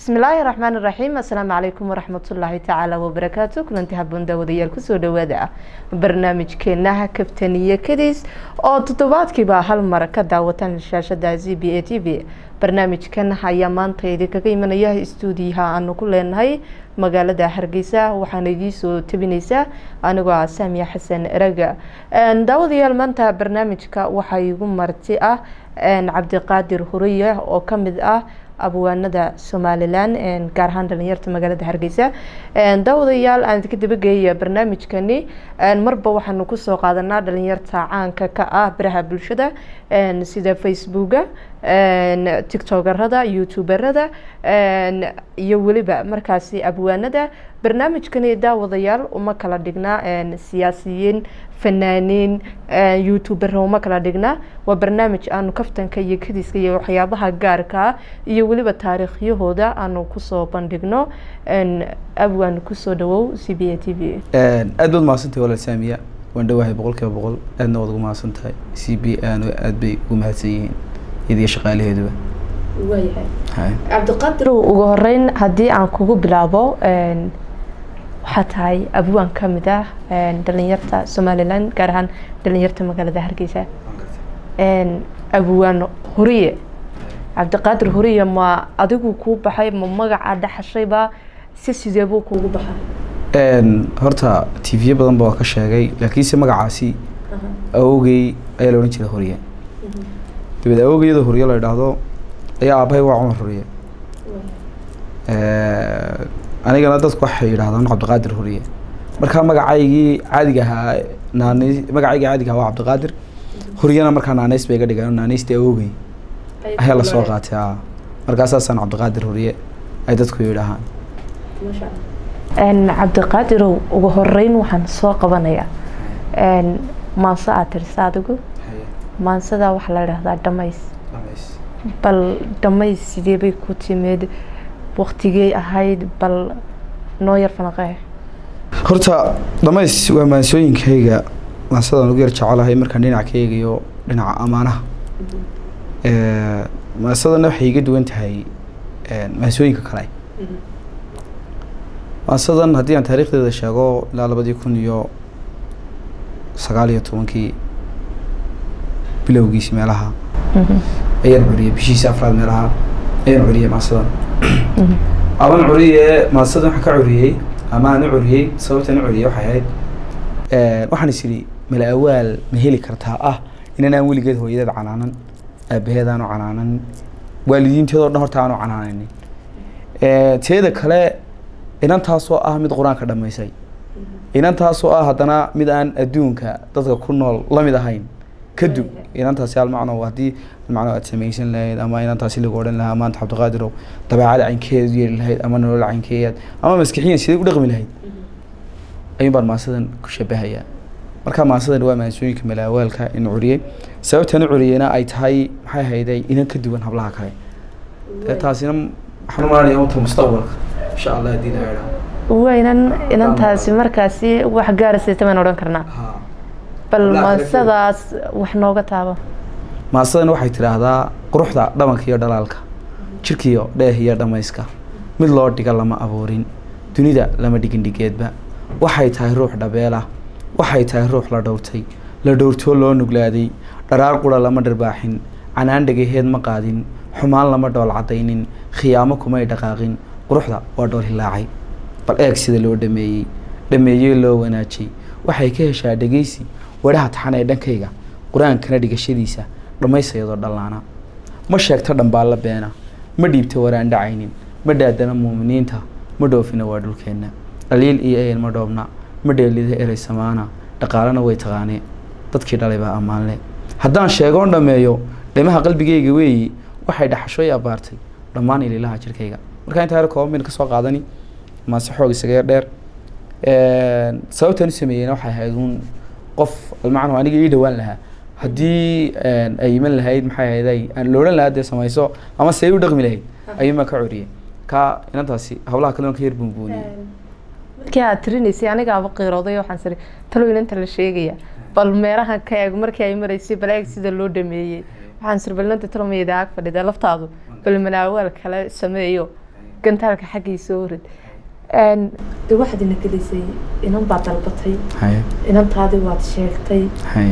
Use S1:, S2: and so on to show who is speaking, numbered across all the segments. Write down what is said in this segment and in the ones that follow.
S1: bismillaahi raxmaan iraxiim assalaamu calaykum waraxmatullaahi tacaala wabarakaatu kulanti haboon daawadayaal kusoo dhawaada ah barnaamijkeenaha kabtaniyo kadiis oo toddobaadkiiba hal mar ka daawataan shaashada z b a t v barnaamijkan ayaa maanta idinkaga imanaya stuudiyaha aanu ku leenahay magaalada hargeysa waxaana idiisoo tabineysaa anigoo ah saamiya xasan eraga daawadayaal maanta barnaamijka waxaa igu marti ah cabdiqaadir huriye oo kamid ah abwaanada somalilan gaar ahaan dhalinyarta magaalada hargeysa daawadayaal aan idinka dabageeya barnaamijkani marba waxaanu kusoo qaadanaa dhalinyarta caanka ka ah baraha bulshada sida facebooka tictokerada youtuberada iyo weliba markaasi abwaanada barnaamijkani daawadayaal uma kala dhignaa siyaasiyiin fanaaniin youtuber uma kala dhignaa waa barnaamij aanu kaftanka iyo kadiska iyo waxyaabaha gaarkaa iyo weliba taariikhyahooda aanu kusoo bandhigno abwaan kusoo dhawow c b a t v
S2: aad baad mahadsantahay walaal saamiya waan dhawahay boqol kiiba boqol aadna waad ugu mahadsan tahay c b aanu aad bay ugu mahadsan yihiin iyadiyo shaqaalaheeduba
S1: waayahay cabdiqaadir ugu horeyn haddii aan kugu bilaabo waxaa tahay abwaan kamid ah dhalinyarta somalilan gaar ahaan dhalinyarta magaalada hargeysa abwaan huriye cabdiqaadir huriye ma adigu kuu baxay ma magaca dhaxashayba si sideebuu kuugu baxay
S2: horta t v badan ba waa ka sheegay laakiinse magacaasi awogey ayaa la odhan jiray huriye dabeed awogey iyadoo huriye la idhaahdo ayaa aabahay waa cumar huriye anigana dadku waxay yidhahdaan cabdiqaadir huriye markaa magacaygii caadiga ahaa naane magacaygii caadiga ahaa waa cabdiqaadir huriyana markaa naaneys bay iga dhigaan naaneysti awogey ayaa lasoo qaatay a markaasaasaan cabdiqaadir huriye ay dadku yidhaahaan
S1: cabdiqaadirow ugu horeyn waxaan soo qabanayaa maanso aad tirisa adigu maansada waxaa la idhahdaa dhamays bal dhamays sidee bay ku timid waktigey ahayd bal noo yar fanaqee
S2: horta dhamays waa maansooyinkayga maansadaan ugu yar jecelahay markaan dhinac ka eegayo dhinaca amaanaha maansadana waxay iga duwan tahay maansooyinka kale maansadan haddii aan taariikhdeeda sheego ilaa labadii kun iyo sagaal iyo tobankii bilowgiisi meelaha ayaan curiyey bishiisi afraad meelaha ayaan curiyey maansadan aban curiye maansadan waxaan ka curiyey ama aan u curiyey sababtaan u curiyey waxay ahayd waxaan is idhi mala awaal ma heli kartaa ah inan aan weligeed hooyadeed canaanan aabaheed aanu canaanan waalidiinteedoo dhan horta aanu canaananin teeda kale inantaasoo ah mid qur-aanka dhamaysay inantaasoo ah haddana mid aan adduunka dadka ku nool lamid ahayn kadib inantaasi almacno haddii almacno aad samaysan lahayd ama inantaasi lagu odhan lahaa maanta cabdiqaadirow dabeecada caynkeed yeeli lahayd ama nolol caynkeeyaad ama maskixiyan sidee u dhaqmi lahayd ayuun baan maasadan ku shabahayaa marka maasadan waa maansooyinka malaawaalka in curiyey sababtaan u curiyeyna ay tahay maxay hayday inan ka duwan hablaha kale taasina waxaan u malanaya unta mustaqbalka insha allah haddii la idhaa
S1: waynan inantaasi markaasi wax gaarasayta baan odhan karnaa bal maasadaas wax nooga taabo
S2: maasadan waxay tidhaahdaa quruxda dhabanka iyo dhalaalka jirkiyo dheeh iyo dhamayska mid loo dhiga lama abuurin dunida lama dhigin dhigeedba waxay tahay ruux dhabeelah waxay tahay ruux la dhowrtay la dhowrtoo loo nuglaaday dharaar qura lama dharbaaxin canaan dhagaheed ma qaadin xumaan lama dhool caddaynin khiyaamo kumay dhaqaaqin quruxda waa dhool hilaacay bal eeg sida loo dhameeyey dhameeyey loo wanaajay waxay ka heshaa dhegeysi wadhaha taxan ee dhankayga qur-aankana dhigashadiisa dhammaysayadoo dhallaana ma sheegto dhambaalla beena ma dhiibto waraan dhacaynin ma dhaadana muuminiinta ma dhoofina waa dhulkeenna dhaliil iyo eyan ma dhoobna ma dheelida erey samaana dhaqaalena way taqaanee dadkii dhalay baa ammaanle haddaan sheegoon dhammeeyo dhimaha qalbigayga weeyi waxay dhaxashooy abaartay dhammaan ililaha jirkayga markaa intaa yar kooban bayna ka soo qaadani maase xoog isaga yar dheer sababtaan u sameeyeyna waxay ahayd uun qof almacnu aniga ii dhawaan lahaa haddii ay iman lahayd maxay ahayd ay aan la odhan lahaa dee samayso ama see u dhaqmi lahayd ayuun baan ka curiyey ka inantaasi hawlaha kale ka yar buunbuuniyey
S1: markii aad tirinaysay anigaaba qiirooday waxaan siri talow inanta la sheegaya bal meerahan ka eeg markii ay maraysay bal eeg sida loo dhameeyey waxaan siri bal inanta talow mayada ag fadhida laftaadu bal malaawaal kale sameeyo gantaalka xaggiisa orid de waxaad ina gelisay inan baad dalbatay
S2: haye
S1: inantaadii waad sheegtay
S2: haye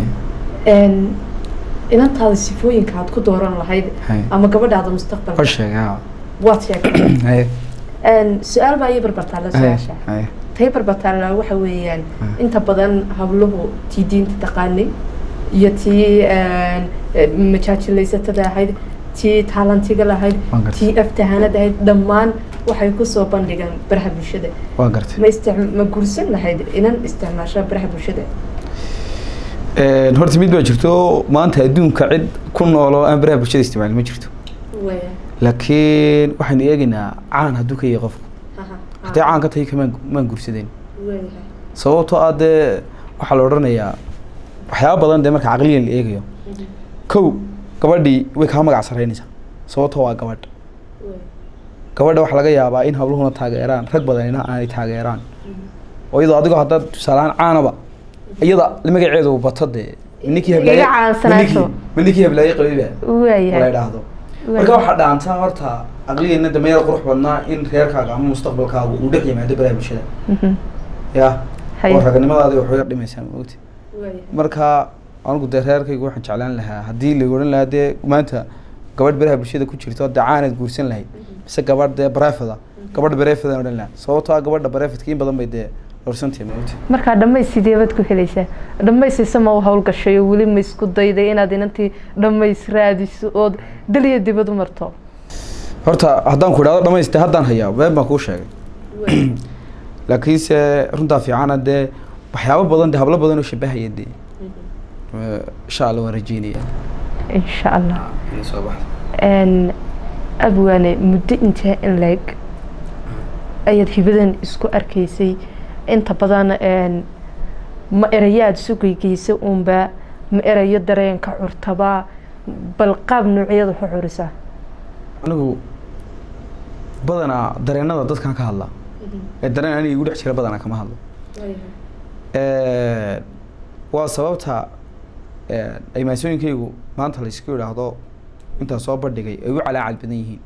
S1: inantaada sifooyinka aad ku dooran lahayd
S2: haye
S1: ama gabadhaada
S2: oo
S1: mustaqbalka
S2: sheegay haa
S1: waad sheegtay
S2: haye
S1: su-aal baa ii barbartaala
S2: haye
S1: su-aasha
S2: haye
S1: tay barbartaala waxa weeyaan
S2: Mm.
S1: inta badan habluhu tii diinta taqaanay iyo tii majaajilaysatada ahayd tii taalantiga lahayd
S2: Waan gartay.
S1: tii aftahanad ahayd dhammaan waxay kusoo bandhigaan baraha bulshada
S2: waa gartay
S1: ma istic- ma guursan lahayd inan isticmaasha baraha bulshada
S2: Een, horta mid baa jirto maanta adduunka cid ku nool oo aan baraha bulshada isticmaalin ma jirto laakiin waxaynu eegaynaa caan hadduu ka yahay qofku haddii caan ka tahay kamaan maan guursadeen sababtoo ah dee waxaa la odhanayaa waxyaaba badan dee marka caqliyan la eegayo kow gabadhii way kaa magac saraynaysaa sababtoo waa gabadh gabadha waxaa laga yaabaa in habluhuna taageeraan rag badanina aanay taageeraan oo iyadoo adigoo haddaad tusaalehaan caanaba iyada magaceedu bato dee ninkii
S1: Iga
S2: heblaaye
S1: caansanaato.
S2: ma ninkii heblaaye qabiba la
S1: waayahay
S2: idhaahdo marka waxaa dhaantaa horta aqligeena dameer qurux badnaa in reerkaaga ama mustaqbalkaaga uu dhex yimaado baraha bulshada ya
S1: Haye.
S2: oo raganimadaadi waxay yar dhimaysaa maogti marka anigu dee reerkayga waxaan jeclaan lahaa haddii la odhan lahaa dee maanta gabadh baraha bulshada ku jirto dee caanaad guursan lahayd mise gabadh dee barefada gabadh barefadaan odhan lahaa sababtoo ah gabadha barefadka in badan bay dee dhowrsantahay maogti
S1: markaa dhammays sideebaad ku helaysaa dhammaysaysa ma u howlgashay oo weli ma isku dayday inaad inantii dhammays raadiso ood daliya dibad u marto
S2: horta haddaan ku idhahdo dhamaystay haddaan hayaa been baan kuu sheegay laakiinse runtaa fiicana dee waxyaabo badan dee hablo badan oo shabahaya dee Eh, insha allah waan rajeynaya
S1: insha allah
S2: inay soo baxdo
S1: Een, abwaane muddo intee in leeg ayaad hibadan isku arkaysay inta badan een, ma erayaad sugaygeysay uunba ma erayo dareenka curtaba bal qaab noocyada ku curisaa
S2: anigu badanaa dareenada dadkan ka hadla ee dareen aniga igu dhex jira badanaa kama hadlo Eh, waa sababta eh, ay maasooyinkaygu maanta la isku idhaahdo intaan soo bandhigay ay u calaacal badan yihiin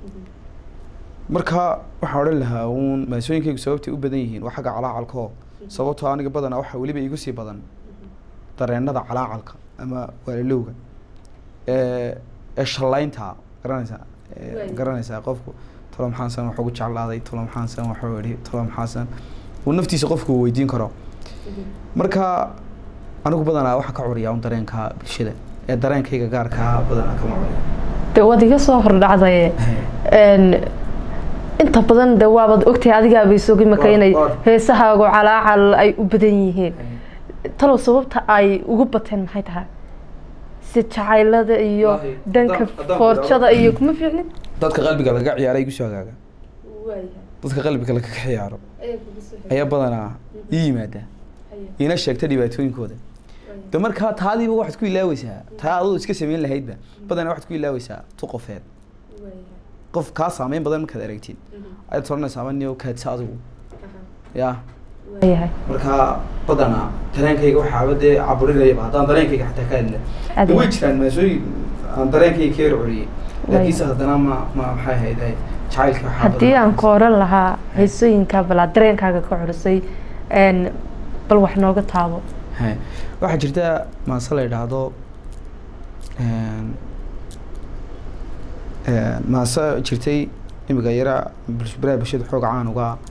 S2: marka waxaan odhan lahaa uun maasooyinkaygu sababtay u badan yihiin waa xagga calaacalkoo sababtoo aniga badanaa waxaa weliba igu sii badan dareenada calaacalka ama waalalowga ee ee shallaynta garanaysaa ee,
S1: Waay.
S2: garanaysaa qofku tolo maxaansan wax ugu jeclaaday tolo maxaansan waxuu idhi tolo maxaansan uu naftiisa qofku uu weydiin karo marka anigu badanaa waxaa ka curiyaa un dareenka bulshada ee dareenkayga gaarkaa badanaa kama curiya
S1: de waad iga soo hordhacdaye Een, inta badan de waabaad ogtahay adigaabay sogi maka
S2: Waa-
S1: inay
S2: waa-
S1: heesahaagu calaacal ay u badan yihiin talow sababta ay ugu bateen maxay tahay si jacaylada iyo
S2: Wallaahi,
S1: dhanka
S2: haddaan- haddaan
S1: foorjada
S2: bilaabo-
S1: iyo kuma fiicnin
S2: dadka qalbiga laga ciyaara igu soo hagaaga dadka qalbiga laga ciyaaro ayaa badanaa ii yimaada iina sheegta dhibaatooyinkooda de markaa taadiiba waxaad ku ilaaweysaa taa adoo iska samayn lahaydba badanaa waxaad ku ilaaweysaa tu qofeed qof kaa saameyn badan markaad aragtid ayaad soranaysaa ama niyo kaadsa adigu ya
S1: waayahay
S2: markaa badanaa dareenkayga waxaaba dee caburinayaba haddaan dareenkayga xataa ka hadla
S1: Adi-
S2: de way jiraan maasooyin aan dareenkayga ka yar curiyey laakiinse haddana ma ma maxay ahayd jacaylka waxaa
S1: haddii
S2: badanaa-
S1: aan ka oran lahaa heesooyinkaa balaa dareenkaaga ka curisay een, bal wax nooga taabo
S2: He. waxaa jirta maase la yidhaahdo een, een, maase jirtay imiga yara bulsh- baraha bulshada xooga caan uga ah.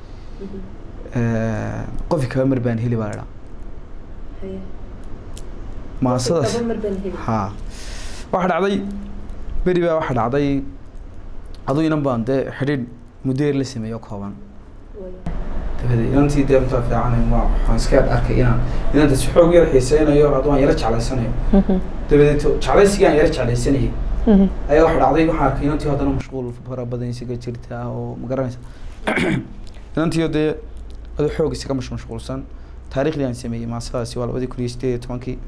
S2: Een, qofi kaba mar baan heli baa la idhaa maasadaas ha waxaa dhacday beri baa waxaa dhacday aduu inan baan dee xidhiidh muddo yar la sameeyo kooban dabadeed inantii dee runtaa fiican waa waxaan iska arkay inaan inanta si xoog yar xiiseynayo hadduu aan yara jeclaysanayo dabadeed jeclaysigii aan yara jeclaysanayay ayaa waxa dhacday waxaan arkay inantii haddana mashquul fara badan isaga jirta oo ma garanaysa inantii dee aduu xoog isaga mash mashquulsan taariikhdii aan sameeyey maasadaasi waa labadii kun iyo sideed iyo tobankii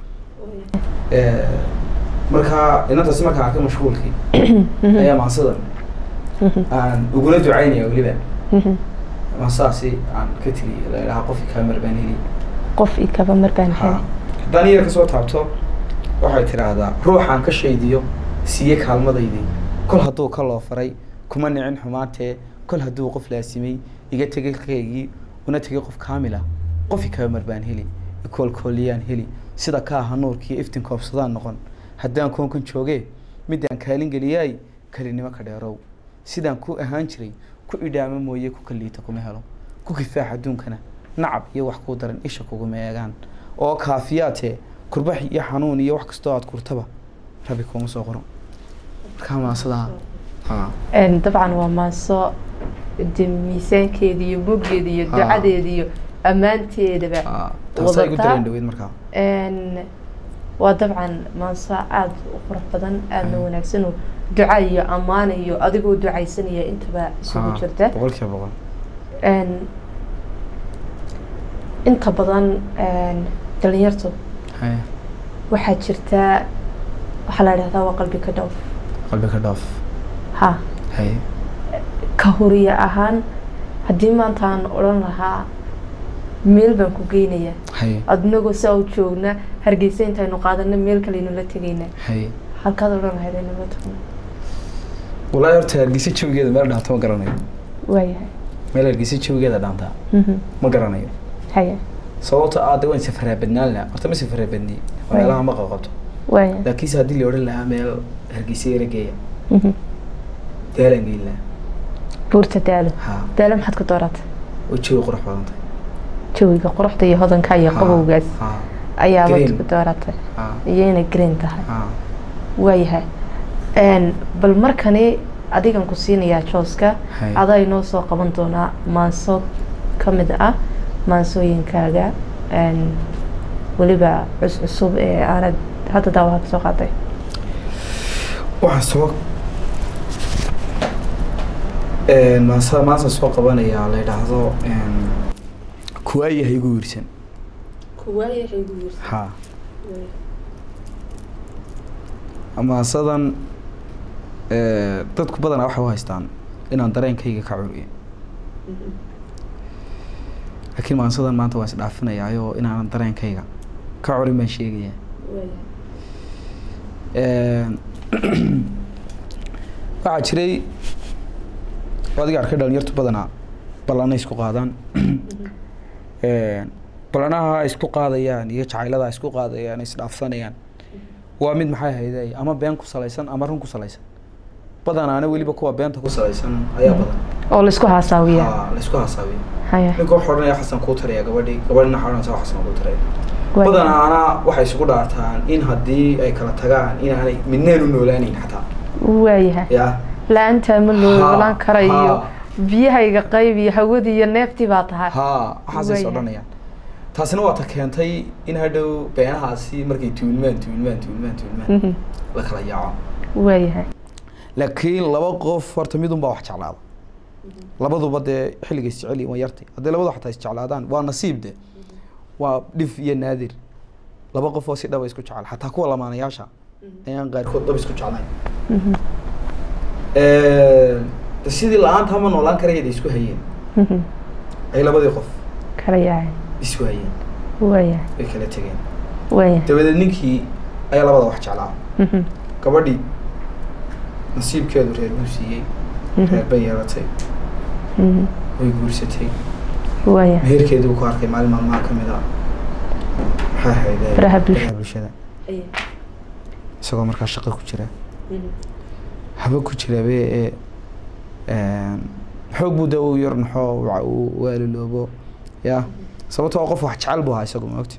S2: markaa inantaasi markaan arkay mashquulkii ayaa maasadan aan uguna ducaynaya weliba maasadaasi aan ka tiri la idhaha qofki kaamar baan heli
S1: qof i kaba mar baan
S2: ha
S1: helay
S2: haddaan iyar kasoo taabto waxay tidhaahdaa ruuxaan ka shaydiyo siiye kaalmadaydii kol hadduu ka loo faray kuma nicin xumaantee kol hadduu qof laasimay iga tegay kaygii una tegay qof kaamila qofi kaba mar baan heli ikoolkooliyaan heli sida ka aha nuurkii iftin koobsadaan noqon haddaan koonkan joogee midaan kaalin geliyaay kalinimo ka dheerow sidaan ku ahaan jiray ku idhaamo mooye ku kaliita kuma helo ku kifaax adduunkana nacab iyo wax kuu daran isha kuguma eegaan oo kaafiyaatee kurbax iyo xanuun iyo wax kastoo aad kurtaba rabi kuma soo qoro markaa maasadaa ha
S1: Een, dabcan waa maaso de miisaankeeda iyo muggeeda iyo
S2: Ah.
S1: ducadeeda iyo ammaanteedaba
S2: ha taasaa igu
S1: wadataa.
S2: dareen dhaweyd markaa
S1: Een, waa dabcan maaso aada u qurux badan aadna
S2: Mm.
S1: wanaagsan oo duca iyo ammaan iyo adigoo ducaysanaya intaba isugu
S2: Ha,
S1: jirta
S2: boqol kiiba boqol
S1: Een, inta badan een, dhalinyartu
S2: haye
S1: waxaa jirta waxaa la idhahdaa waa qalbi ka dhowr
S2: qalbi ka dhoof
S1: ha
S2: haye
S1: ka horiye ahaan haddii maanta aan odhan lahaa meel baan ku geynayaa
S2: haye
S1: adnagoo saa u joogna hargeysa intaynu qaadana meel kaleynu la tegaynaa
S2: haye
S1: halkaad odhan lahayd aynu la tagno
S2: walaahi horta hargeysa jawigeeda meel dhaanta ma garanayo
S1: waayahay
S2: meel hargeysa jawigeeda dhaantaa
S1: Mhm.
S2: ma garanayo
S1: haya
S2: sababta aada waan safaraa badnaan lahaa horta ma safaraa badni
S1: Waay.
S2: meelaha ma qaqabto
S1: waaya
S2: laakiinse haddii la odhan lahaa meel hargeysa yara geeya
S1: Mhm.
S2: daalaan geyn lahaa
S1: buurta daalo
S2: ha
S1: daalo maxaad ku dooratay
S2: oo jawi qurux badan tahay
S1: jawiga quruxda iyo hodanka iyo
S2: Ha,
S1: qabowgaas
S2: ha
S1: ayaabaad
S2: Green.
S1: ku dooratay
S2: ha
S1: iyo inay green tahay
S2: ha
S1: waayahay Een, bal markani adigan ku siinayaa jooska
S2: Hay.
S1: adaa inoo soo qaban doonaa maanso ka mid ah maansooyinkaaga een, weliba cus cusub ee aanad hadda daawaha kasoo qaaday
S2: waxaan soo maasa maanta soo qabanayaa la yidhaahdo kuwaayaha igu wiirsan ha maasadan dadku badanaa waxay u haystaan inaan dareenkayga ka curiyo laakiin maasadan maanta waan isdhaafinayaayo inaanan dareenkayga ka curin baan sheegaya waxaa jiray adiga arkay dhalinyartu badanaa ballana isku qaadaan ballanaha ay isku qaadayaan iyo jacaylada ay isku qaadayaan isdhaafsanayaan waa mid maxay hayday ama been ku salaysan ama run ku salaysan badanaana weliba kuwa beenta ku salaysan ayaa badan
S1: oo laisku haasaawiya
S2: Ha, la isku hasaabiya
S1: haya
S2: ninka wuxuu odhanaya xasan kuu taraya gabadhii gabadhina waxaa odhanaysa xasan kuu taraya
S1: waaya.
S2: badanaana waxay isugu dhaartaan in haddii ay kala tagaan inaanay midneen u noolaanayn xataa
S1: waayahay
S2: ya
S1: la-aantaa ma loo
S2: Ha,
S1: ogolaan karayo
S2: ha.
S1: biyahayga qayb iyo hawadii iyo neeftii baa tahay
S2: ha waxaasay is
S1: Waayahay.
S2: odhanayaan taasina waa ta keentay in hadhow beenahaasi markay tuulmaan tuulmaan tuulmaan tuulmaan
S1: Mhm.
S2: la kala yaaco
S1: waayahay
S2: laakiin laba qof horta midun baa wax jeclaada labaduba dee xilliga isjecel waa yartay haddii labadu xataa isjeclaadaan waa nasiib de waa dhif iyo naadir laba qof oo si dhaba isku jecel xataa kuwa lamaanayaasha ayaan qaarkood dhab isku jeclayn
S1: Mhm.
S2: de sidii la-aanta ma noolaan karaya de isku hayeen
S1: Mhm.
S2: ay labadii qof
S1: kala yahay
S2: isku hayeen
S1: waayahay
S2: way kala tegeen
S1: waayahay
S2: dabadeed ninkii ayaa labada wax jeclaa
S1: Mhm.
S2: gabadhii nasiibkeedu reer buu siiyey
S1: Mhm.
S2: reer bay yeelatay
S1: Mhm.
S2: way guursatay
S1: waayahay
S2: meherkeedii uu ku arkay maalin maalmaha ka mid a maxay ahayd eh,
S1: Baraha bulshada.
S2: bulshada isagoo markaa shaqo ku jira haba ku jirabe ee xoog buu da uu yar naxo wa- uu waaliloobo ya sababtoo qof wax jecel buu ahaa isagu maogta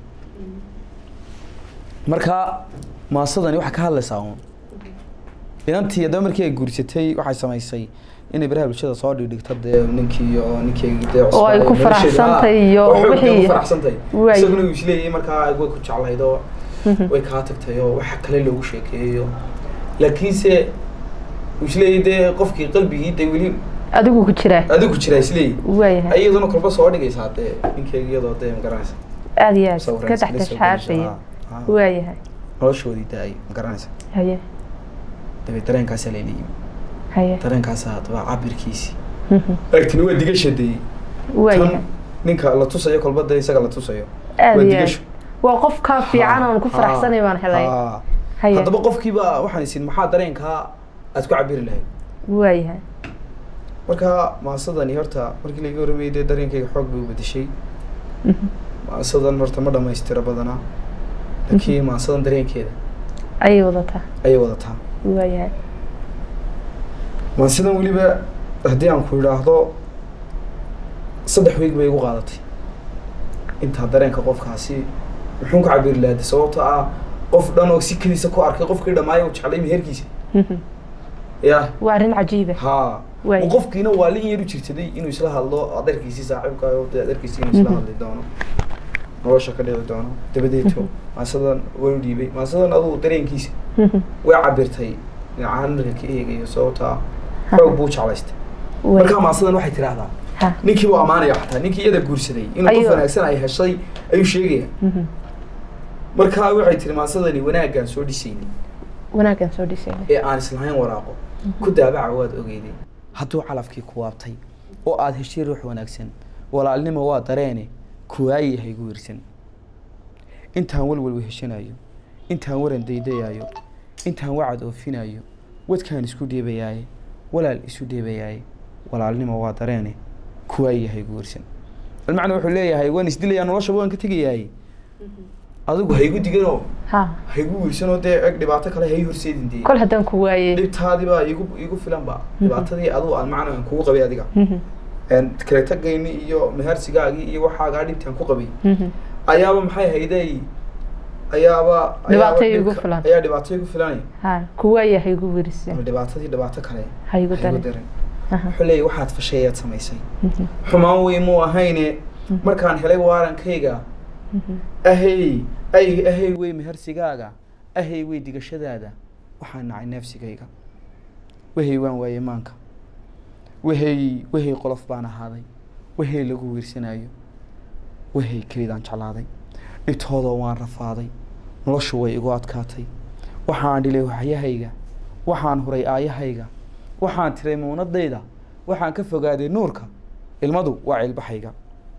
S2: marka maasadani waxaa ka hadlaysaa uun inantii haddaba markii ay guursatay waxay samaysay inay baraha bulshada soo dhigdhigto dee ninkii oo ninkii dee
S1: Oo ay ku
S2: cusbaa-
S1: faraxsantahay
S2: nolosheeda,
S1: iyo
S2: oo xoog dee
S1: wixii-
S2: ku faraxsantahay
S1: Waay.
S2: isaguna uu isleeyahay markaa way ku jeclayd oo
S1: Mhm.
S2: way kaa tagtay oo waxa kale loogu sheekeeyo laakiinse uu isleeyahay dee qofkii qalbigii dee weli
S1: adigu ku jiraa
S2: adigu jiraa isleeyahay
S1: waayahay
S2: iyaduna kolba soo dhigaysaa dee ninkeega iyadoo dee magaranaysa
S1: aada iyo aad
S2: sawiraysa,
S1: ka
S2: la soo
S1: dhexdhexaashaya
S2: gelaysa, ha, ha.
S1: waayahay
S2: noloshoodii daay magaranaysa
S1: haye
S2: dabeed dareenkaasaa layla yimi
S1: haye
S2: dareenkaasaa haddaba cabirkiisii
S1: Mhm.
S2: laakiin waa digashadeeyey
S1: waayahay
S2: tan ninka la tusayo kolba dee isaga la tusayo
S1: aada
S2: waa
S1: iyo aad
S2: digasho
S1: waa qof kaa fiican oon ku
S2: Ha,
S1: faraxsanay baan helay
S2: ha.
S1: haye
S2: haddaba qofkiiba waxaan isin maxaa dareenkaa aad ku cabiri lahayd
S1: waayahay
S2: marka maasadani horta markii laga warramayay dee dareenkayga xoog bay u bedeshay maasadan horta ma dhamaystira badanaa laakiin maasadan dareenkeeda
S1: ayay wadataa
S2: ayay wadataa
S1: waayahay
S2: maasadan weliba haddii aan ku idhaahdo saddex weeg bay igu qaadatay intaa dareenka qofkaasi muxuun ka cabiri lahaday sababto ah qof dhan oo sikadiisa ku arkay qofkii dhammaaya u jeclay meherkiisa ya
S1: waa arrin cajiiba
S2: ha
S1: Waay.
S2: qofkiina waa lin yar u jirsaday inuu isla hadlo adeerkiisii saaxiibkaayo dee adeerkiisii inuu isla hadli doono nolosha ka dhici doono dabadeeto maasadan way u dhiibay maasadan adugu dareenkiisa way cabirtay dhinacahan marka ka eegayo sababtaa xoog buu jeclaystay markaa maasadan waxay tidhaahdaa
S1: ha
S2: ninkii buu ammaanaya xataa ninkii iyada guursaday inuu qof
S1: Ayuu-
S2: wanaagsan ay heshay ayuu sheegaya markaa waxay tiri maasadani wanaaggaan soo dhisaynin
S1: wanaaggan soo dhisayna
S2: ee aan islahayn waraaqo ku daabaca waad ogeyday hadduu calafkii ku waabtay oo aada heshay ruux wanaagsan walaalnimo waa dareene kuwaayi yahay gu wirsan intaan walwal weheshanayo intaan waran daydayaayo intaan wacad oofinayo wadkaan isku dheebayaaye walaal isu dheebayaaye walaalnimo waa dareene kuwaayi yahay gu wirsan almacna wuxuu leeyahay waan isdilayaa noloshaba waan ka tegayaaye adigu haygu diganoo
S1: ha
S2: haygu wirsanoo dee eg dhibaato kale hay horseedin dee
S1: kol haddaan ku waayey
S2: dhibtaadii baa igu igu filan ba dhibaatadii adigu aan macna aan kugu qabay adiga een kala tagayni iyo mehersigaagii iyo waxaagaa dhibtaan ku qabay ayaaba maxay hayday ayaaba
S1: Dhibaato
S2: ayaaba
S1: igu
S2: dhibka-
S1: filan.
S2: ayaa dhibaato igu filanay
S1: ha ku waaya haygu werisan
S2: ama dhibaatadii dhibaato kale
S1: haygu
S2: ha igu
S1: darin
S2: darin
S1: Aha.
S2: wuxuu leeyahy waxaad fashay ayaad samaysay xumaan wey muu ahayne markaan helay waarankayga ahey ay ahey wey mehersigaaga ahey wey digashadaada waxaan nacay neefsigayga wehey waan waayey maanka wehey wehey qolof baan ahaaday wehey lagu wiirsanayo wehey kelidaan jeclaaday dhibtoodoo waan rafaaday noloshu way igu adkaatay waxaan dhilay waxyahayga waxaan huray aayahayga waxaan tiray muunadayda waxaan ka fogaaday nuurka ilmadu waa cilbaxayga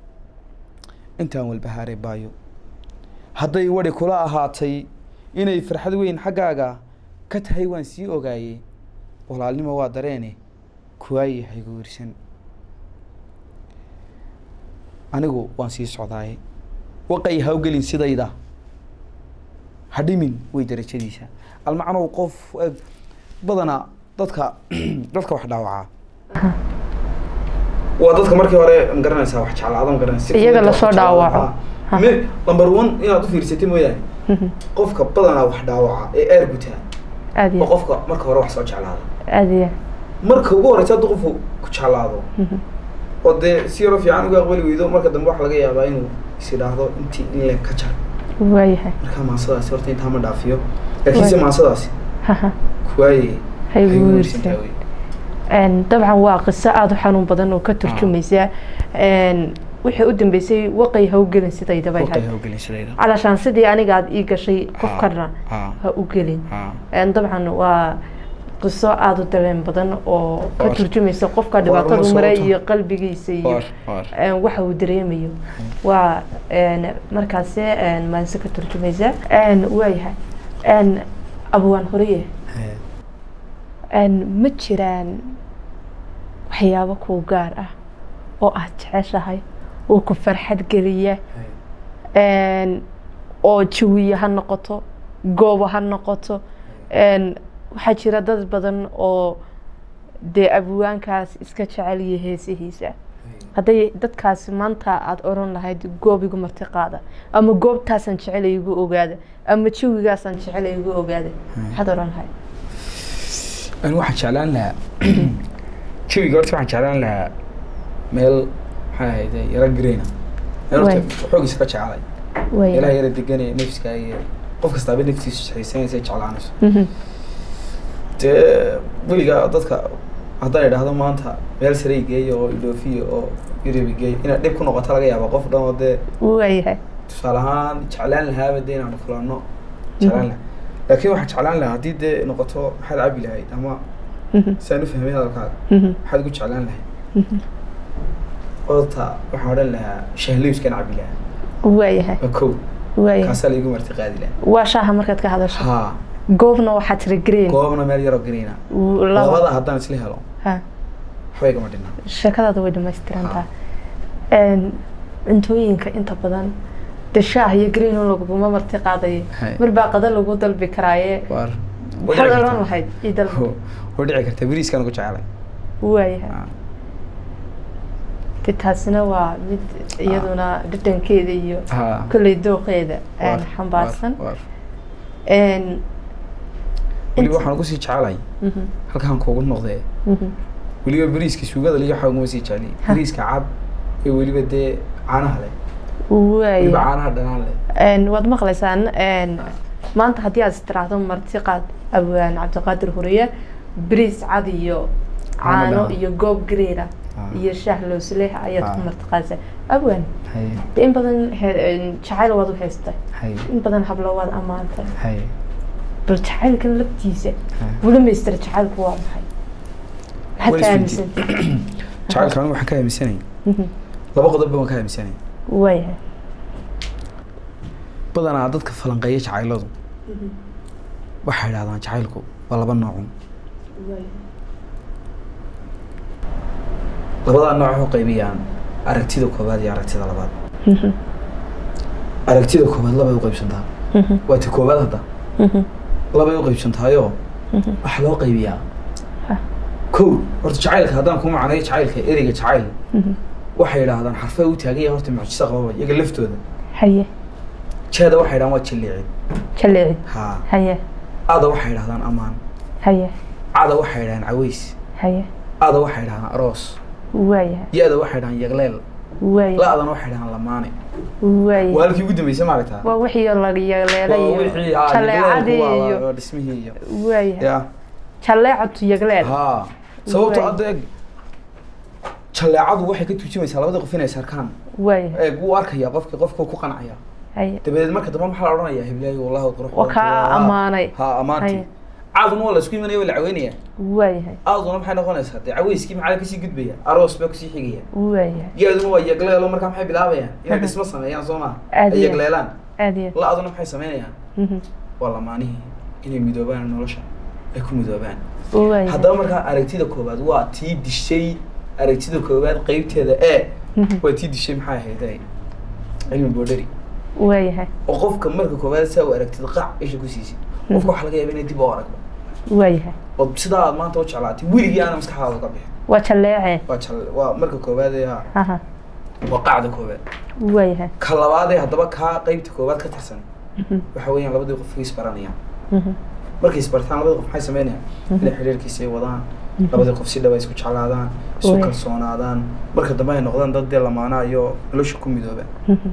S2: intaan walbahaaray baayo hadday wadi kula ahaatay inay farxad weyn xaggaaga ka tahay waan sii ogaayey walaalnimo waa dareene kuwaayi haygu wirsan anigu waan sii socdaaye waqay hawgelin sidayda hadhimin way darajadiisa almacnow qof eh, badanaa dadka dadka wax dhaawacaa waa dadka markii hore magaranaysaa wax jeclaada magaranaysa
S1: Iyaga lasoo dhaawaco. Ha.
S2: me number one inaad u fiirsatay mooyaane qofka badanaa wax dhaawaca ee aar gutaa
S1: aad
S2: oo
S1: iyo
S2: qofka marka hore wax soo jeclaada
S1: aad iyo
S2: marka ugu horeysa hadduu qofku ku jeclaado oo dee si yaro fiican uga aqbali weydo marka dambe waxa laga yaabaa inuu is idhaahdo intii in le ka jar
S1: waayahay
S2: marka maasadaasi horta intaa ma dhaafiyo laakiinse
S1: Waay.
S2: maasadaasi
S1: haha
S2: kuwaaye
S1: haygu
S2: haygu
S1: wirsan
S2: wirsantaa wey
S1: Een, dabcan waa qiso aada u xanuun badan oo ka turjumaysa een, wixii u dambeysay waqay ha u gelin sidaydaba
S2: waqay
S1: ahayd
S2: hawgelin sidayda
S1: calashaan sidii aniga aad ii gashay qof kalena
S2: ha
S1: ha u gelin
S2: ha
S1: Een, dabcan waa qiso aada u dareen badan oo ka
S2: Waar.
S1: turjumaysa qofka
S2: Waar uma
S1: dhibaatadu maray
S2: sababta.
S1: iyo qalbigiisa iyo
S2: Waar, waar.
S1: een, waxa uu dareemayo waa een, markaasi een, maanse ka turjumaysa Een, waayahay Een, abwaan horiye
S2: Hee.
S1: Een, ma jiraan waxyaabo kuu gaar ah oo aad jeceshahay oo ku farxad geliya Een, oo jawiye ha noqoto goobo ha noqoto Een, waxaa jira dad badan oo dee abwaankaas iska jecel iyo heesihiisa hadday dadkaasi maanta aada oran lahayd goob igu marti qaada ama goobtaasaan jecel igu ogaada ama jawigaasaan jecel igu ogaada maxaad oran lahayd
S2: Ani waxaan jeclaan lahaa jawiga horta waxaan jeclaan lahaa meel maxay ahayd yara greyna meel
S1: Waay.
S2: horta xoogiisa ka jecelay
S1: Waaya.
S2: meelaha yara deganaya nafsiga iyo qof kastaaba naftiisu xiisanaysa jeclaanayso
S1: Mhm.
S2: dee weliga dadka haddaan idhaahdo maanta meel sare igeeyo oo idhoofiyo oo yurub igeeyo inaad dhib ku noqoto laga yaaba qof dhan oo dee
S1: waayahay
S2: tusaale ahaan jeclaan lahaaba dee inaanu kulanno jeclaan lahaa laakiin waxaan jeclaan lahaa haddii dee noqoto maxaad cabi lahayd ama
S1: Mhm.
S2: saan u fahmay hadalkaaga
S1: Mhm.
S2: maxaad ugu jeclaan lahayd
S1: Mhm.
S2: horta waxaan odhan lahaa shahlowskan cabi lahaa
S1: waayahay
S2: waa kow
S1: waayahay
S2: kaasaa laigu marti qaadi lahaa
S1: waa shaaha markaad ka hadasho
S2: haa
S1: goobna waxaa tiri green
S2: goobna meel yaroo greyna
S1: laba
S2: labada haddaan isla helo
S1: ha
S2: waxba igama dhinna
S1: sheekadaada way dhamaystirantaa cuntooyinka inta badan de shaah iyo green laguguma marti qaadayo
S2: Hay.
S1: mar baa qada lagu dalbi karaaye
S2: waar
S1: maxaad oran lahayd ii dalbi
S2: way dhici kartaa bariiskaan ugu jecelay
S1: waayahay
S2: Ah,
S1: de taasina waa mid iyaduna dhadhankeeda iyo
S2: ha
S1: kolley dooqeeda aan
S2: waar,
S1: xambaarsan
S2: waar, waar.
S1: Een,
S2: weliba
S1: int-
S2: waxaan ugu sii jecelahay
S1: Mhm,
S2: halkaan kuugu noqdee
S1: mhm.
S2: weliba bariiska suugada liyo waxaa uguma sii jeceliy
S1: Ha.
S2: bariiska cad ee weliba dee caanaha leh weliba
S1: waaya
S2: caanaha dhanaan leh
S1: Een, waad maqlaysaan een, maanta haddii aad istiraahdo marti qaad abwaan cabdiqaadir huriye bariis cad iyo
S2: Caano
S1: caano
S2: dhanaan.
S1: iyo goob gareera
S2: Ah.
S1: iyo shaah loosleh ayaad ku
S2: Ah.
S1: marti qaadaysaa abwaan
S2: hay
S1: de in badan he- een, jacayl waad u haystay
S2: hay
S1: in badan hablo waad ammaantay
S2: hay
S1: bal jacaylkan laftiisa
S2: Ha.
S1: weli maystira jacaylku waa maxay maxaad
S2: Weli
S1: ka
S2: isweydiin.
S1: aaminsantay
S2: jacaylka anigu waxaan ka aaminsanay
S1: Mhm.
S2: laba qodob baan ka aaminsanay
S1: waayahay
S2: badanaa dadka falanqeeya jacayladu waxay idhahdaan jacaylku waa laba noocun labadaa nooc waxu qaybiyaan aragtida koowaad iyo aragtida labaad
S1: Mhm.
S2: aragtida koowaad labay u qaybsantaa
S1: Mhm.
S2: waa ti koowaad hadda
S1: Mhm.
S2: labay u qaybsantaayoo
S1: Mhm.
S2: waxaa loo qaybiyaa
S1: Ha.
S2: kow horta jacaylka haddaan ku macnayo jacaylka ereyga jacayl
S1: Mhm.
S2: waxay idhaahdaan xarfay u taagan yahay horta mucjiso qababa iyaga laftooda
S1: haye
S2: jeeda waxay idhahdaan waa jilliicid
S1: jaleecid
S2: haa
S1: haye
S2: ada waxay idhahdaan amaan
S1: haye
S2: cada waxay idhahdaan caways
S1: haye
S2: ada waxay idhahdaan aroos
S1: waayahay
S2: ya-da waxay idhahdaan yagleel
S1: waayahay
S2: la-dana waxay idhahdaan lamaane waa
S1: waayahay
S2: halkii ugu dambeysay maaragtaa
S1: waa wixii laga
S2: Waa
S1: yagleelay
S2: wixii
S1: iyo
S2: haa
S1: jaleecadii
S2: yagleelku waa-
S1: iyo
S2: waa dhismihii iyo
S1: waayahay
S2: ya
S1: jaleecatu yagleel
S2: haa sababto
S1: Waay.
S2: hadda eeg jaleecadu waxay ka tuujimaysaa labada qof inay sarkaan
S1: waayahay
S2: eeg wuu arkaya qofki qofka ku qancaya
S1: haye
S2: dabadeed marka dambe maxaa la odhanayaa hiblaayo wallahi qurux
S1: Waa kaa ammaanay.
S2: haa ammaantii
S1: Haye.
S2: caaduna waa la isku imanaya waa la caweynaya
S1: waayahay
S2: aaduna maxay noqonaysaa dee caweyskii maxaa kasii gudbaya aroos baa kusii xigaya
S1: waayahay
S2: geeduna waa yagleelo markaa maxay bilaabayaan inay
S1: Aha.
S2: dhismo sameeyaan soo maa
S1: Aad
S2: ay
S1: iyo-
S2: yagleelaan
S1: aad iyo
S2: la-aduna maxay sameynayaan
S1: Mhm.
S2: waa lamaanihii inay midoobaan nolosha ay ku midoobaan
S1: waayahay
S2: haddaba markaa aragtida koowaad waa tii dishay aragtida koowaad qeybteeda ee
S1: Mhm.
S2: waa tii dishay maxay ahayd ee cilmi boodhari
S1: waayahay
S2: oo qofka marka koowaad saa u aragtid qac isha ku siisid qofka waxaa laga yaaba inay dib u aragba
S1: waayahay
S2: oo sidaa aad maanta u jeclaatay weligii aana maskaxdaada ka bixin
S1: waa jaleece
S2: waa jal waa marka koowaad ee ha
S1: aha
S2: waa qacda koowaad
S1: waayahay
S2: ka labaad ee haddaba kaa qeybta koowaad ka tirsan
S1: Mhm.
S2: waxa weeyaan labadii qof way isbaranayaan
S1: Mhm.
S2: markay isbartaan labadii qof maxay sameynayaan inay xiriirkiisa ay wadaan labadii qof si dhab ay isku jeclaadaan isu
S1: Way.
S2: kalsoonaadaan marka dambe ay noqdaan dad dee lamaana iyo nolosha ku midooba
S1: Mhm.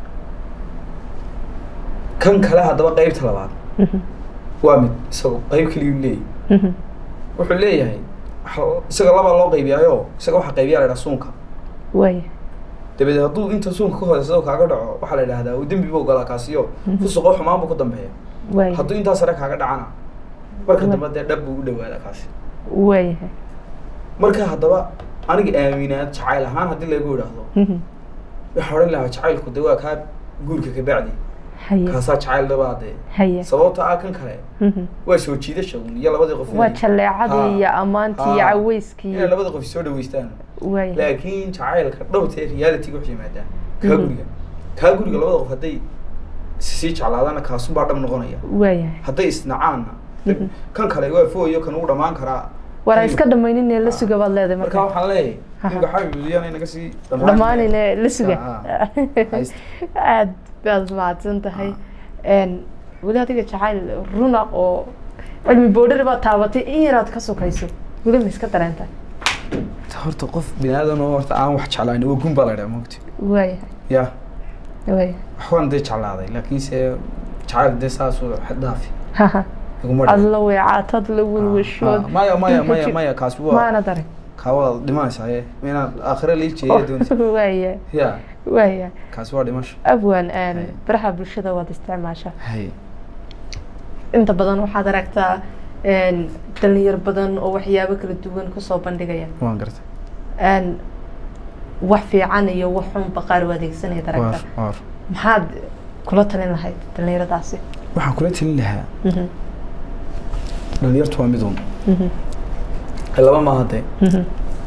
S2: kan kale haddaba qeybta labaad
S1: Mhm.
S2: waa mid isagoo qeyb keliyuu leeyahy
S1: Mhm.
S2: wuxuu leeyahay waxa- isaga labaa loo qaybiyaayo isaga waxaa qaybiyaa la idhaha suunka
S1: waayahay
S2: dabadeed hadduu inta suunka ka horeysado kaaga dhaco waxaa la idhahdaa uu dembi buu galaa kaasiyo
S1: Mhm.
S2: fusuqoo xumaan buu ku dambeeya
S1: waayahay
S2: hadduu intaa sare kaaga dhacana marka
S1: Wa-
S2: dambe dee dhab buu u dhawaadaa kaasi
S1: waayahay
S2: marka haddaba aniga aaminaad jacayl ahaan haddii lagu idhaahdo
S1: Mhm.
S2: waxaa odhan lahaa jacaylku de waa kaa guurka kabacdi
S1: haye
S2: kaasaa jacayl dhabaa dee
S1: haye
S2: sababta ah kan kale
S1: Mhm.
S2: waa soo jiidasha un iyo labadii qof
S1: waa
S2: inay-
S1: jaleecadii
S2: Haa.
S1: iyo ammaantii iyo
S2: Haa.
S1: caweyskii
S2: inay labada qof soo dhaweystaan
S1: waayahay
S2: laakiin jacaylka dhowtee realityga waxay yimaadaan kaa
S1: Mhm.
S2: guriga kaa guriga labada qof hadday sii jeclaadaana kaasunbaa dhab noqonaya
S1: waayahay
S2: hadday isnacaanna
S1: Mhm.
S2: kan kale waa fooyo kan uu dhamaan karaa
S1: war ha iska dhamayninee la suga baad leedahay
S2: marka
S1: marka
S2: waxaan leeyahay
S1: Aha.
S2: ninka xabibuliyan naga sii
S1: dhammaanine la suga
S2: Ah, haysta.
S1: aad baad mahadsan tahay Een, weli adiga jacayl runa oo cilmi boodhari baad taabatay in yaraad ka sokayso weli ma iska dareentay
S2: horta qof binaadan oo horta aan wax jeclaan waa gun baa la dhaha mogti
S1: waayahay
S2: ya
S1: waayahay
S2: waxbaan dee jeclaaday laakiinse jacayl dee saasuu xaddaafi
S1: haha
S2: iguma
S1: ad
S2: dhicin.
S1: la weecaatad la welwashood
S2: Ah, maya maya
S1: dhulka
S2: maya
S1: jir-
S2: maya kaas waa
S1: maana darin
S2: kaawada dhimanaysaa ee inaad aakhire lii jeeya doonaysa
S1: waaya
S2: ya
S1: waaya
S2: kaas waa dhimasho
S1: abwan een,
S2: Hay.
S1: baraha bulshada waad isticmaashaa
S2: hay
S1: inta badan waxaad aragtaa een, dhalinyar badan oo waxyaabo kala duwan kusoo bandhigaya
S2: waan gartay
S1: een, wax fiican iyo wax xunba qaar u adeegsanayad
S2: waar
S1: aragta
S2: waar
S1: maxaad kula talin lahayd dhalinyaradaasi
S2: waxaan kula telin lahaa
S1: Mhm,
S2: dhalinyartu waa midun
S1: mhm,
S2: laba maaha dee
S1: mhm,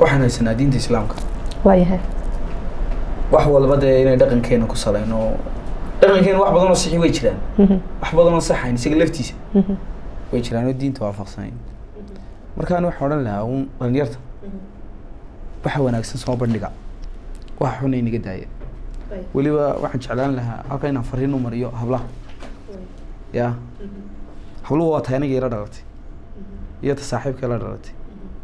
S2: waxaan haysanaa diinta islaamka
S1: waayahay
S2: wax walba dee inay dhaqankeena ku salayno dhaqankeena wax badan oo sixi way jiraan wax badan oo saxayn isaga laftiisa way jiraan oo diinta waafaqsanayn markaan waxaan odhan lahaa un dhalinyarta waxa wanaagsan soo bandhiga waxa xun inaga daaya weliba waxaan jeclaan lahaa halka inaan fariin u mariyo hablaha ya habluhu waa tahay aniga ila dhalatay iyo ta saaxiibka ila dhalatay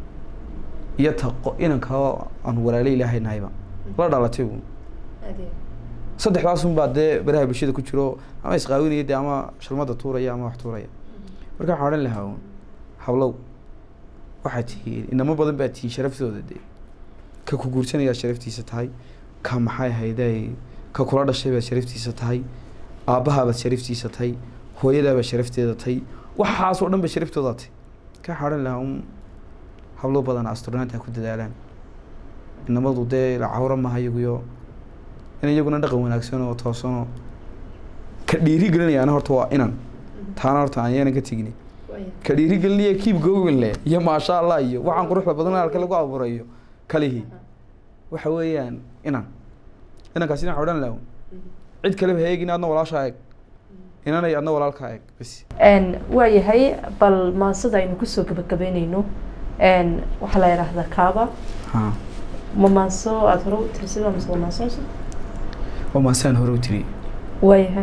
S2: iyo ta qo- inanka aan walaalo ilaahay nahayba la dhalatay uun saddexdaas un baa dee baraha bulshada ku jiro ama isqaawinaya dee ama shalmada tuuraya ama wax tuuraya marka waxaan odhan lahaa uun hablow waxaad tihiin inamo badan baa tihiin sharaftooda dee ka ku guursanayaa sharaftiisa tahay ka maxay ahayday ka kula dhashay baad sharaftiisa tahay aabbahaabaad sharaftiisa tahay hooyadaabaad sharafteeda tahay waxaas oo dhan ba sharaftoodaa tahay ka waxaan odhan lahaa un hablo badan asturnaanta ha ku dadaalaan inamadu dee cawro maha iyaguyo in iyaguna dhaqan wanaagsan oo toosanoo ka dhiiri gelinayaana horta waa inan taana horta aan yaanan ka tegini ka dhiiri gelinaya kiib google iyo maasha allah iyo waxaan quruxda badan halka lagu abuurayo kalihii waxa weeyaan inan inankaasi waxaan odhan lahaa cid kaleba ha eegin adna walaashaa eeg inanay adna walaalkaa eeg bas
S1: waayahay bal maansada aynu kusoo gabagabeyneyno waxaa la yidhaahdaa kaaba
S2: ha
S1: ma maanso aada hore u tirisada mise waa maanso cusub
S2: waa maasaan hore u tiri
S1: waayahay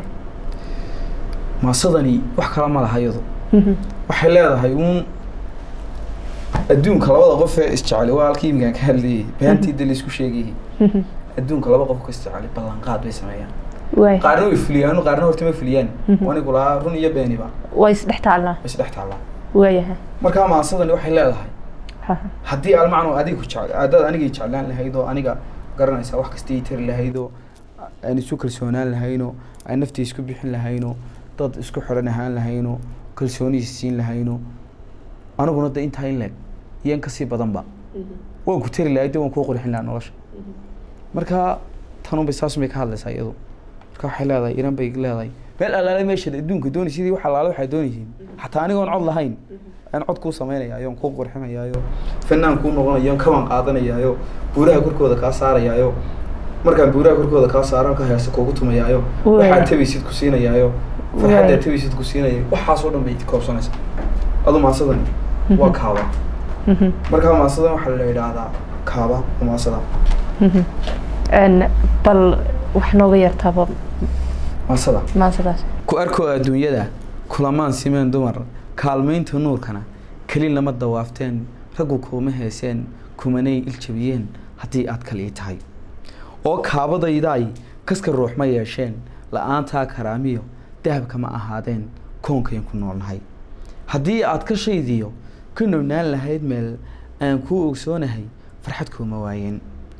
S2: maasadani wax kala ma laha iyadu waxay leedahay uun adduunka labada qof ee isjecel waa halkii iminkaan ka hadlayay beantii de laisku sheegayay adduunka laba qof ka isjecel ballanqaad bay sameeyaan
S1: waay
S2: qaarna way fuliyaan qaarna horta ma fuliyaan
S1: Mhm.
S2: anigu lahaa run iyo beeniba
S1: waa isdhex taallaa
S2: way isdhex taallaa
S1: waayahay
S2: markaa maasadani waxay leedahay
S1: Ha.
S2: haddii almacno adiga ku jecel haddaad anigay jeclaan lahayd oo aniga garanaysaa wax kasta ii tari lahayd oo aan isu kalsoonaan lahayno aan naftii isku bixin lahayno dad isku xiran ahaan lahayno kalsooni is siin lahayno aniguna de intaa in leeg iyo in kasii badanba waan ku tari lahayd de waan kuu qurxin lahaa nolosha marka tanun bay saas bay ka hadlaysaa iyadu marka waxay leedahay iran bay leedahay meel allaale meesha adduunka doonaysidii wax allaale waxay doonaysiin xataa anigoon cod lahayn aan cod kuu samaynayaayo aan kuu qurxinayaayo fanaan kuu noqonayo aan kaban qaadanayaayo buuraha korkooda kaa saarayaayo markaan buuraha korkooda kaa saaro halka heesa kuugu tumayaayo
S1: Waa.
S2: waxaad tabaysid ku siinayaayo farxaddaad
S1: Waa.
S2: tabaysid ku siinayo waxaas oo dhan bay koobsanaysaa adu maasadan waa kaaba
S1: Mhm.
S2: markaa maasadan waxaa la yidhaahdaa kaaba waa maasada
S1: Mhm. Een, bal wax nooga yartaaba
S2: maasada
S1: maansadaas
S2: ku arkoo adduunyada kulamaan simeen dumar kaalmaynta nuurkana keli lama dawaafteen raggu kuuma heeseen kumanay iljabiyeen haddii aad kal ii tahay oo kaabadaydaay kaska ruux ma yeesheen la-aantaa karaamiyo dahabka ma ahaadeen koonkayn ku noolnahay haddii aad ka shaydiyo ka nobnaan lahayd meel aan kuu ogsoonahay farxad kuuma waayeen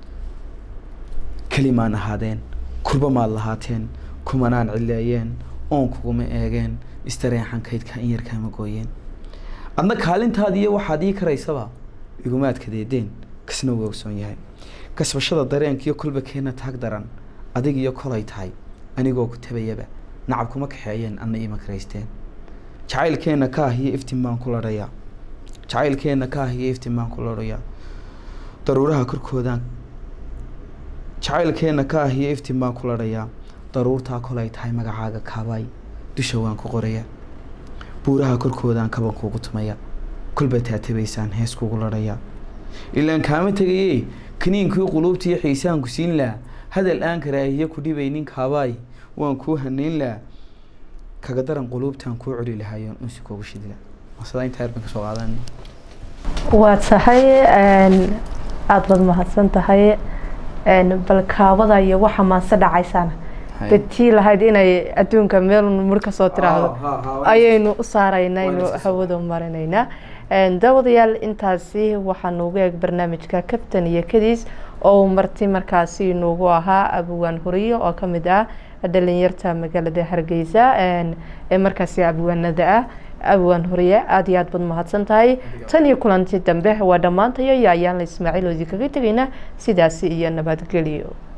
S2: kelimaan ahaadeen kurba maad lahaateen kumanaan cileeyeen oon kuguma eegeen istareexan kaydka in yarkaama gooyeen adna kaalintaadi iyo waxaad ii karaysaba igumaad kadeedeen kasna wuu ogsoon yahay kasbashada dareenkiyo kolba keena taag daran adig iyo kolay tahay anigoo ku tabayaba nacab kuma kaxeeyeen adna ima karaysteen jacaylkeenna ka ah iyo iftiin baan ku ladhayaa jacaylkeenna ka ah iyo iftiin baan ku ladhayaa daruuraha korkoodaan jacaylkeenna ka ah iyo iftiin baan ku ladhayaa daruurtaa kolay tahay magacaaga kaabaay dusha waan ku qorayaa buuraha korkoodaan kaban kuugu tumaya kolba taatabaysaan hees kugu ladhayaa ilaan kaama tegaye kaniinkii quluubtiiyo xiisaan ku siin laha hadal aan karaahiyo ku dhibaynin kaabaay waan kuu hanayn laha kaga daran quluubtaan kuu celi lahayoon unsi kuugu shidila masada intaa yar baan kasoo qaadan
S1: waa tahay een, aada baad mahadsan tahay een, bal kaabada iyo waxa maanse dhacaysana dadtii lahayd inay adduunka meel mur ka soo tiraahdo ayaynu u saaraynaynu
S2: Wayna soo
S1: hawada marinaynaa Een, daawadayaal intaasi waxaa noogu eeg barnaamijka kabtan iyo kadiis oo uu marti markaasi noogu ahaa abwaan horiyo oo ka mid ah dhalinyarta magaalada hargeysa een, ee markaasi abwaanada ah abwaan horiye aada iyo aad baad mahadsan tahay tan iyo kulanti dambe waa dhammaantayo iyo ayaan la ismaaciil oodi kaga tegayna sidaasi iyo nabadgelyo